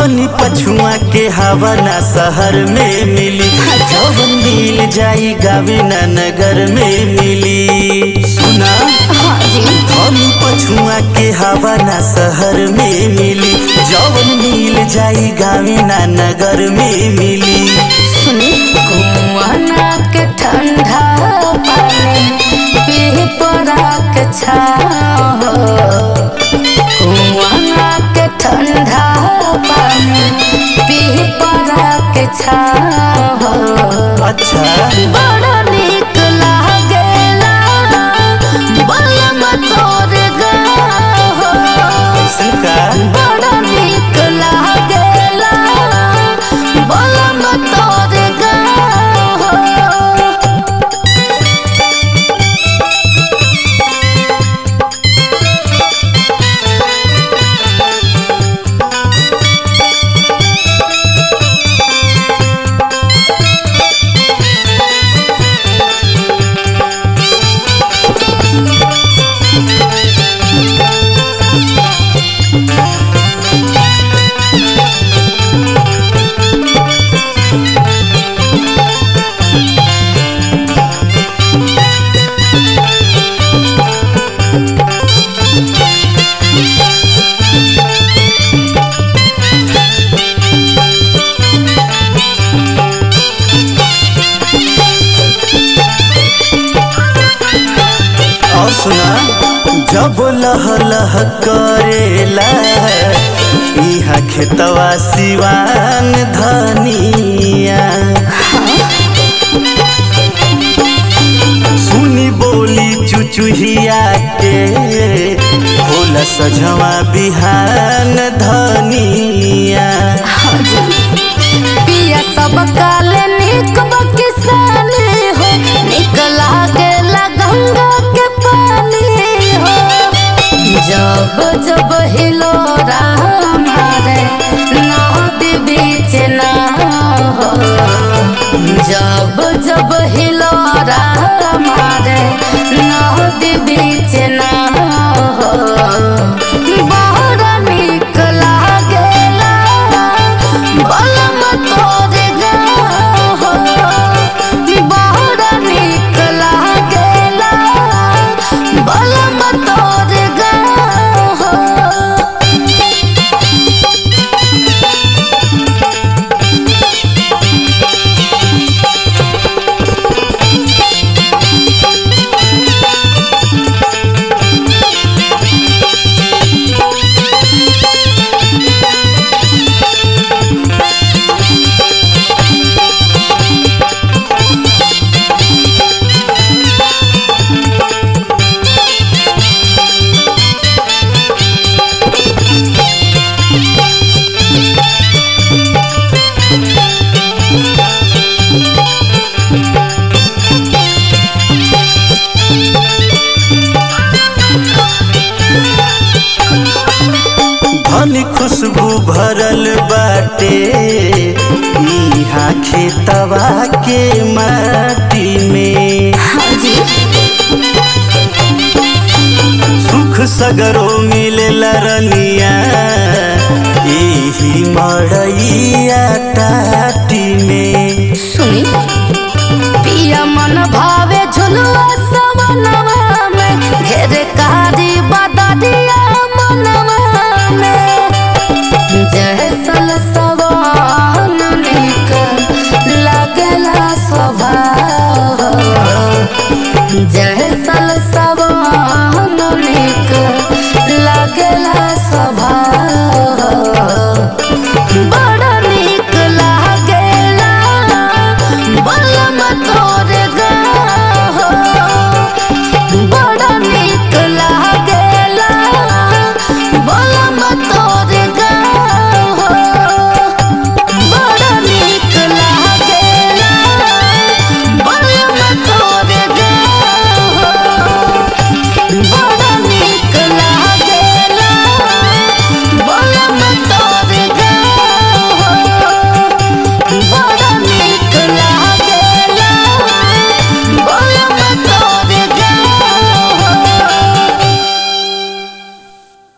धनी पछुआ के हवा ना शहर में मिली जवन मिल जाई गावे ना नगर में मिली सुना हाँ जी धनी पछुआ के हवा ना शहर में मिली जवन मिल जाई गावे ना नगर में मिली सुनी कुआना के ठंडा पानी पी पड़ा के छाओ कुआना के ठंडा पानी पी पड़ा के छाओ अच्छा बड़ा नीक लागेला बलम तोर गाहो का बड़ा नीक लागेला बलम तोर गाहो और सुना जब लह लह करेला इहा खेतवा सिवान धनिया सुनी बोली चुचुहिया के होला सझवा बिहान धनिया पिया सब काले निक किसानी हो निक लागेला गंगा के पानी हो जब जब हिलो हमारे नदी बीच ना हो जब जब हिलो हमारे नदी बीच ना हो बड़ा निक लागेला बलम तोर गाहो बड़ा निक लागेला बलम तोर गाहो धनी खुशबू भरल बाटे इहा खेतवा के माटी में हाँ जी सुख सगरो मिलेला रनिया एही मड़ैया टाटी में सुनी पिया मन भावे झुलुआ सवनवा में घेर कारी बदरिया मनवा में जैसल सवन निक लगला स्वभाव जैसल सवन निक लगला